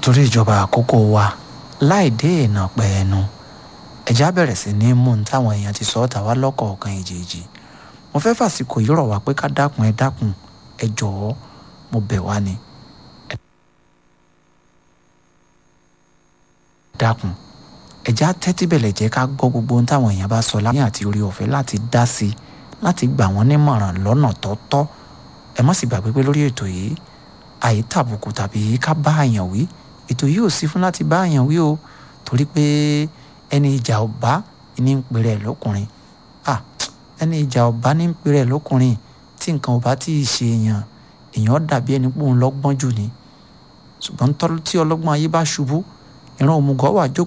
nítorí ìjọba àkókò wa láì dé ìnà pẹ́ ẹnu ẹ̀já bẹ̀rẹ̀ sí ní mú un táwọn èèyàn ti sọ ọ́ tà wá lọ́kọ̀ọ̀kan èjèèjì mo fẹ́ fàsìkò yìí rọ̀ wá pé ká dákun ẹ dákun ẹ jọ̀ọ́ mo bẹ̀ wá ni ẹ dákun ẹ̀já tẹ́tí bẹ̀lẹ̀ jẹ́ ká gbọ́ gbogbo ohun táwọn èèyàn bá sọ láyé àti orí ọ̀fẹ́ láti dá sí i láti gbà wọ́n nímọ̀ràn lọ́nà tọ́tọ́ ẹ má sì gbàgbé pé lórí ètò yìí àyè tàbùkù tàbí ká bá àyàn wí ètò yìí ò sí fún láti bá àyàn wí o torí pé ẹni ìjà ọba ní ń pèrè lọkùnrin ah ẹni ìjà ọba ní ń pèrè lọkùnrin tí nǹkan ọba tí ì ṣe èèyàn èèyàn dàbí ẹni pé òun lọ́gbọ́n jù ni ṣùgbọ́n tí ọlọ́gbọ́n ayé bá ṣubú ìran òmùgọ̀ wà jókòó